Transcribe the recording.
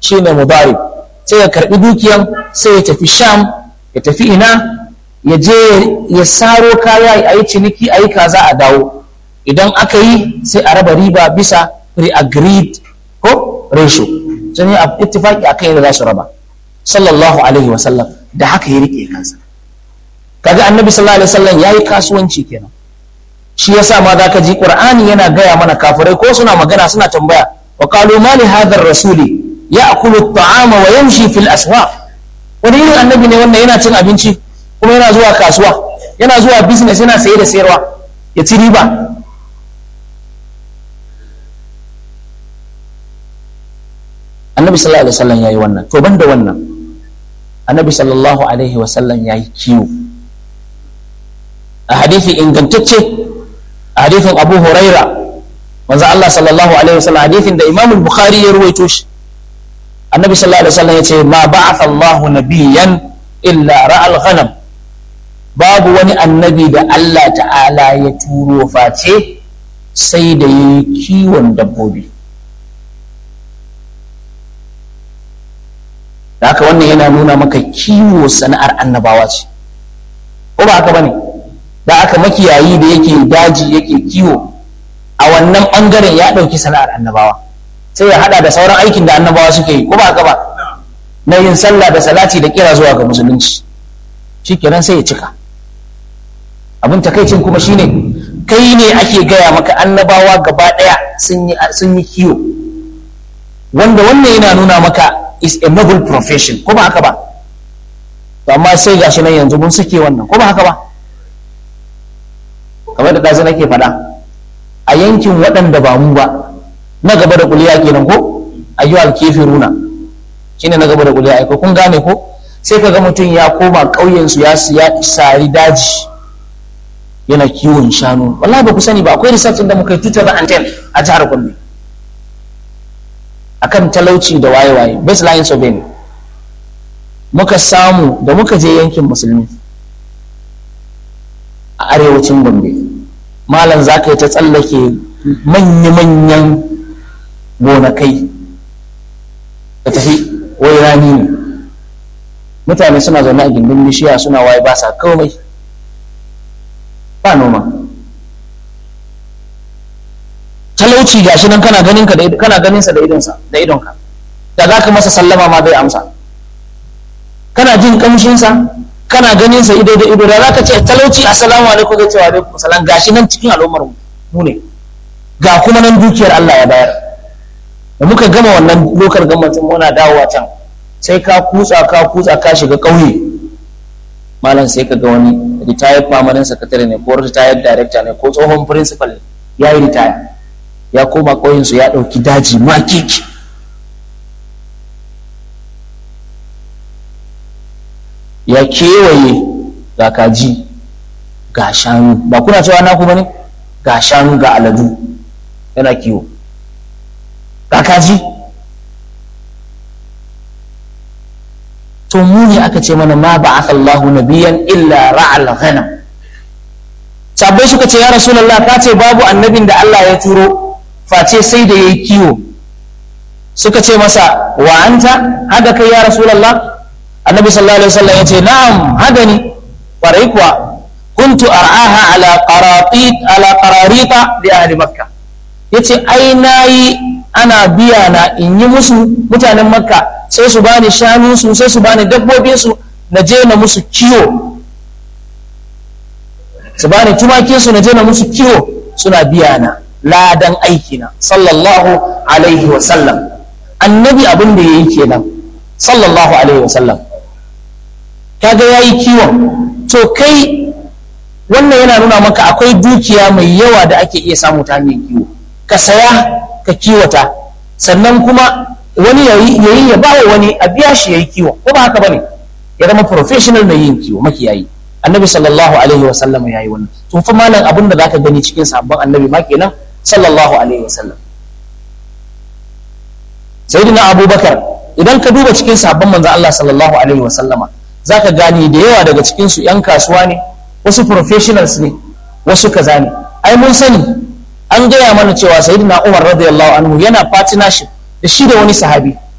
shine mudarib sai ya karbi dukiyan sai ya tafi sham ya tafi ina ya je ya saro kaya a yi ciniki a yi kaza a dawo idan aka yi sai a raba riba bisa pre-agreed ko ratio sun yi ittifaki akan yadda za su raba sallallahu alaihi wasallam da haka ya rike kansa kaga annabi sallallahu alaihi wasallam yayi kasuwanci kenan shi yasa ma zaka ji qur'ani yana gaya mana kafirai ko suna magana suna tambaya wa qalu ma li hadha ar-rasuli ya'kulu at-ta'ama wa yamshi fil aswaq wani irin annabi ne wannan yana cin abinci kuma yana zuwa kasuwa yana zuwa business yana saye da sayarwa ya ci riba annabi sallallahu alaihi wasallam yayi wannan to banda wannan annabi sallallahu alaihi wasallam yayi kiwo a hadithi ingantacce a hadithin abu huraira manzo Allah sallallahu alaihi wasallam hadithin da imam bukhari ya ruwaito shi annabi sallallahu alaihi wasallam yace ma ba'atha Allahu nabiyyan illa ra'al ghanam babu wani annabi da Allah ta'ala ya turo face sai da yi kiwon dabbobi da haka wannan yana nuna maka kiwo sana'ar annabawa ce ko ba haka bane da aka makiyayi da yake daji yake kiwo a wannan bangaren ya ɗauki sana'ar annabawa sai ya hada da sauran aikin da annabawa suke yi ko ba haka ba na yin sallah da salati da kira zuwa ga musulunci shikenan sai ya cika abin takaicin kuma shine kai ne ake gaya maka annabawa gaba ɗaya sun yi kiwo wanda wannan yana nuna maka is a noble profession ko ba haka ba to amma sai gashi nan yanzu mun suke wannan ko ba haka ba kamar da ɗazu nake faɗa a yankin waɗanda ba mu ba na gaba da kuliya kenan ko ayyuhal kafiruna shine na gaba da kuliya ai kun gane ko sai kaga mutum ya koma ƙauyen su ya sari daji yana kiwon shanu wallahi ba ku sani ba akwai research da muka yi 2010 a jihar Gombe akan talauci da waye-waye baseline survey muka samu da muka je yankin musulmi a arewacin gombe malam za ka yi ta tsallake manya-manyan gonakai ka tafi wai rani ne mutane suna zaune a gindin bishiya suna waye ba sa komai ba noma talauci gashi nan kana ganin ka kana ganin sa da idonsa da idonka da za ka masa sallama ma bai amsa kana jin kamshin sa kana ganin sa ido da ido da za ka ce talauci assalamu alaikum zai ce wa alaikum salam gashi nan cikin al'ummar mu ne ga kuma nan dukiyar Allah ya bayar da muka gama wannan lokar gamatin muna dawowa can sai ka kutsa ka kutsa ka shiga ƙauye malam sai ka ga wani retired permanent secretary ne ko retired director ne ko tsohon principal ne ya yi retire ya koma ƙauyensu ya ɗauki daji makiki ya kewaye ga kaji ga shanu ba kuna cewa naku ba ne ga shanu ga aladu yana kiwo ga kaji to mu ne aka ce mana ma ba'atha Allahu nabiyan illa ra'al ghanam sabai suka ce ya rasulullah ka ce babu annabin da Allah ya turo face sai da yayi kiwo suka ce masa wa anta hada kai ya rasulullah annabi sallallahu alaihi wasallam ya ce na'am hada ni kwarai kuwa kuntu ar'aha ala qaratit ala qararita li ahli makkah yace ai nayi ana biya na in yi musu mutanen makka sai su bani shanu su sai su bani dabbobin su na je na musu kiwo su bani tumakin su na je na musu kiwo suna biya na ladan aiki na sallallahu alaihi wa sallam annabi abin da yayi kenan sallallahu alaihi wa sallam kaga yayi kiwon to kai wannan yana nuna maka akwai dukiya mai yawa da ake iya samu ta hanyar kiwo ka saya ka kiwata sannan kuma wani yayi ya bawa wani a biya shi yayi kiwo ko ba haka bane ya zama professional mai yin kiwo makiyayi annabi sallallahu alaihi wa sallam yayi wannan to fa malam abin da zaka gani cikin sabon annabi ma kenan sallallahu alaihi wa sallam sayyidina abubakar idan ka duba cikin sabon manzo Allah sallallahu alaihi wa sallama zaka gane da yawa daga cikin su yan kasuwa ne wasu professionals ne wasu kaza ne ai mun sani an gaya mana cewa sayyidina Umar radiyallahu anhu yana partnership da shi da wani sahabi